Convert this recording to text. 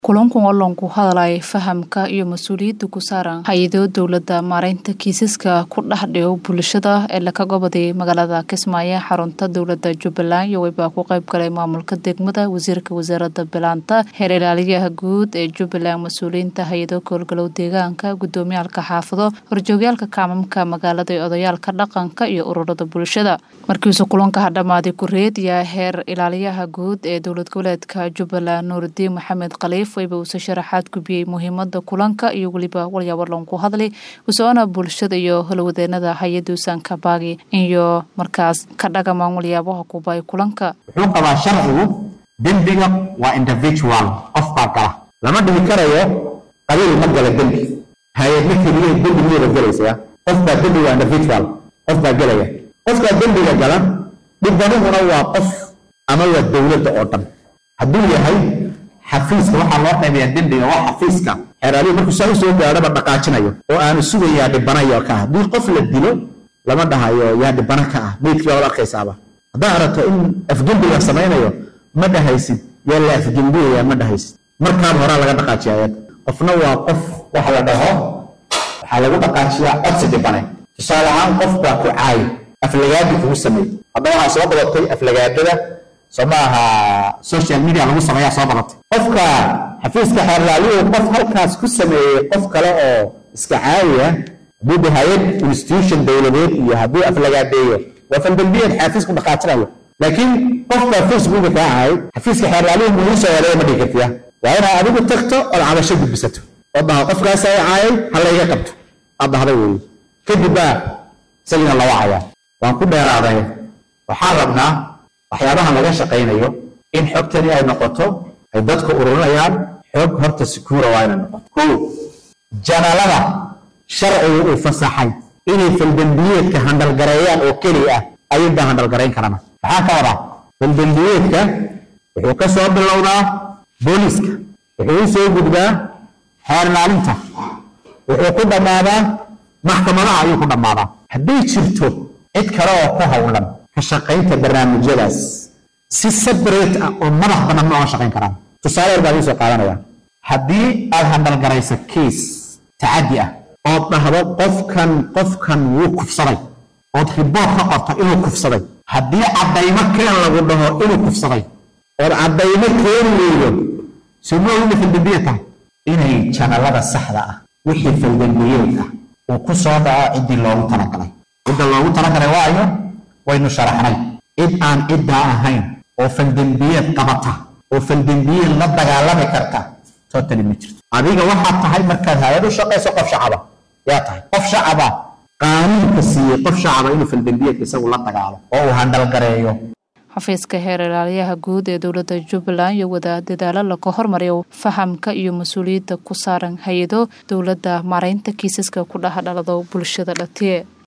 kulankan oo loonku hadalay fahamka iyo mas-uuliyadda ku saaran hay-ado dowladda maareynta kiisaska ku dhex dhigo bulshada ee laka goboday magaalada kismaayo xarunta dowladda jubbaland iyo weyba ku qayb galay maamulka degmada wasiirka wasaaradda bilaanta heer ilaaliyaha guud ee jubbaland mas-uuliyiinta hay-ado koolgalow deegaanka gudoomiyaalka xaafado horjoogyaalka kaamamka magaalada ee odayaalka dhaqanka iyo ururada bulshada markiisu kulanka hadhamaaday kureed yaa heer ilaaliyaha guud ee dowlad goboleedka jubbaland nuuridiin maxamed khaliif wayba uuse sharaxaad gubiyey muhiimada kulanka iyo weliba walyaabo loonku hadlay usoona bulshada iyo holwadeenada hay-ada usaanka baagi iyo markaas ka dhagamaan walyaabaha kubay kulanka wuxuu qabaa sharcigu dembiga waa individual qof baa gala lama dhihi karayo qabiil ma gala dembi hay-adma keliya dembi miyada gelaysaa qof baa dembi waa individual qof baa gelaya qofkaa dembiga gala dhibbanihuna waa qof ama waa dowladda oo dhan hadduu yahay xafiiska waxaa loo qaybayaa dembiga waa xafiiska xeeraalihi markuu saa usoo gaadhaba dhaqaajinayo oo aanu sugayaa dhibanayo ka ah haddii qof la dilo lama dhahayo yaa dhibana ka ah meydkii baad arkaysaaba haddaa aragto in afgembiga samaynayo ma dhahaysid yaa la afgembiyaya ma dhahaysid markaaba horaa laga dhaqaajiya ayad qofna waa qof waxa la dhaho waxaa lagu dhaqaajiyaa codsi dhibane tusaale ahaan qof baa ku caayi aflagaadi kugu sameeyey haddaba waxaa soo badatay aflagaadada soo ma aha social media lagu sameeyaa soo badatay qofka xafiiska xeerlaalihu qof halkaas ku sameeyey qof kale oo iska caawiya hadduu de hay-ad institution dowladeed iyo hadduu aflagaadeeyo waa faldambiyeed xafiisku dhaqaajinayo laakiin qofka facebooka kaa caayay xafiiska xeerlaalihu mugu soo wareega ma dhigi kartiya waa inaad adigu tagto ood cabasho gudbisato oo dhaho qofkaas ay caayay ha layga qabto aad dhahday weeye kadib baa isagina la wacayaa waan ku dheeraaday waxaan rabnaa waxyaabahan laga shaqaynayo in xogtani ay noqoto ay dadku ururinayaan xog horta sikuura waa inay noqoto ko janalada sharcigu uu fasaxay inay faldembiyeedka handalgareeyaan oo keli ah ayuunbaa handalgarayn karana maxaa ka wadaa faldembiyeedka wuxuu ka soo bilowdaa booliiska wuxuu u soo gudbaa xeernaalinta wuxuu ku dhammaadaa maxkamadaha ayuu ku dhammaadaa hadday jirto cid kale oo ku howlan ka shaqaynta barnaamijyadaas si separate ah oo madax banaan ma oga shaqayn karaan tusaale yar baan iisoo qaadanaya haddii aad handalgarayso kiis tacaddi ah ood dhahdo qofkan qofkan wuu kufsaday ood riboort ka qorto inuu kufsaday haddii caddaymo keen lagu dhaho inuu kufsaday ood caddaymo keeni weydo soo ma ogina faldambiyeed tahay inay janalada saxda ah wixii faldambiyeed ah uu ku soo dhaco ciddii loogu talagalay cidda loogu talagalay waayo waynu sharaxnay cid aan ciddaa ahayn oo faldembiyeed qabata oo faldembiyeed la dagaalami karta totally ma jirto adiga waxaad tahay markaad hay-ad u shaqayso qof shacaba yaa tahay qof shacaba qaanuunka siiyey qof shacaba inuu faldembiyeedka isagu la dagaalo oo uu handalgareeyo xafiiska heer ilaaliyaha guud ee dowladda jubbaland iyo wada dadaalo laka hormariyo fahamka iyo mas-uuliyadda ku saaran hay-ado dowladda maareynta kiisaska ku dhex dhalado bulshada dhatiye